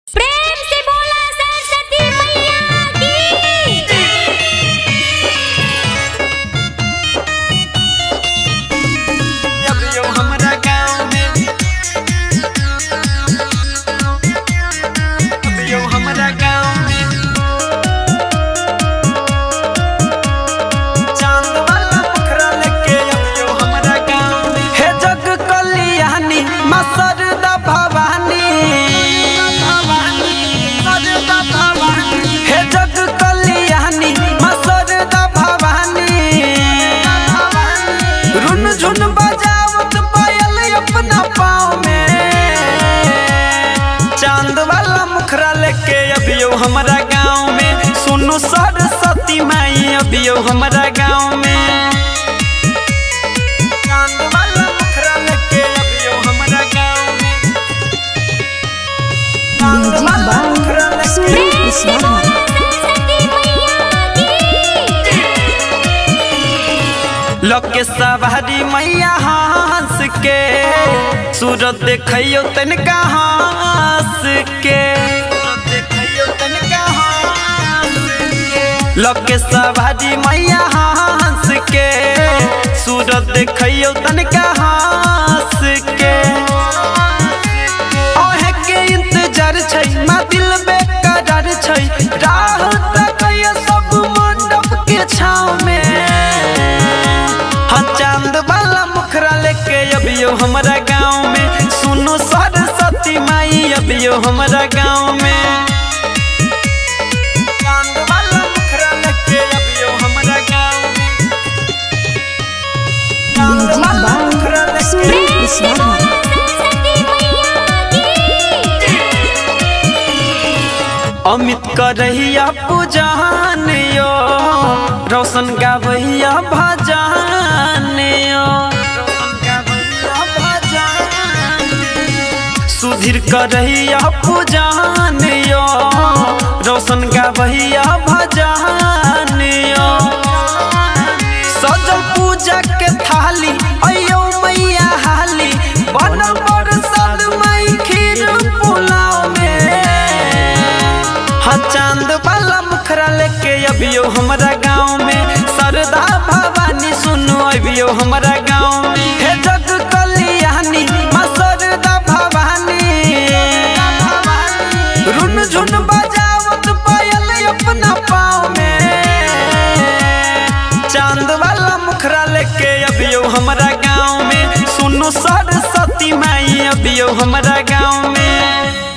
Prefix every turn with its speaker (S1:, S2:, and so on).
S1: प्रेम से बोला सरस्वती मैया की
S2: अभियो हमरा गाँव में अभियो हमरा गाँव में चांद वाला पोखरा लेके अभियो हमरा गाँव में हे जग कल्याणी माँ सरदा भवानी सरदा भवानी हे जग कल्याणी माँ सरदा भवानी रुन झुन बजावत पायल अपना पाँव में चांद वाला मुखरा लेके अभियो हमारा गाँव में सुनो सरस्वती माई अभियो हमारा गाँव में चांद वाला मुखरा लेके अभियो हमारा गाँव में चांद वाला मुखरा लेके
S1: प्रेम से बोला सरस्वती मैया की
S2: लके सवारी मैया हंस के सूरत देखियो तनिका हंस के लके सवारी मैया हंस के सूरत देखियो तनिका हंस के ओहे के इंतजार छै माँ दिल बेकरार छै राह तकय सब मंडप के छाव में हाँ चांद वाला मुखरा लेके अभियो हमारा गाँव में सुनो सरस्वती माई अभियो हमारा गाँव में चांद वाला मुखरा लेके अभियो हमारा गाँव में चांद वाला मुखरा लेके
S1: प्रेम से बोला सरस्वती मैया की
S2: अमित करहिया पूजान यो रोशन गावैया भजान यो सुधीर करहिया पूजान यो रोशन गावैया भजान यो सजल पूजा के थाली अयो मैया हाली बनल बरसात माई खीर पुलाव में हाँ चांद वाला मुखरा लेके अभियो हमारा गाँव में सरदा भवानी सुनो अभियो हमारा गाँव में हे जग कल्याणी माँ सरदा भवानी रुन झुन बजावत पायल अपना पाँव में चांद वाला मुखरा लेके अभियो हमारा गाँव में सुनो सरस्वती माई अभियो हमारा गाँव में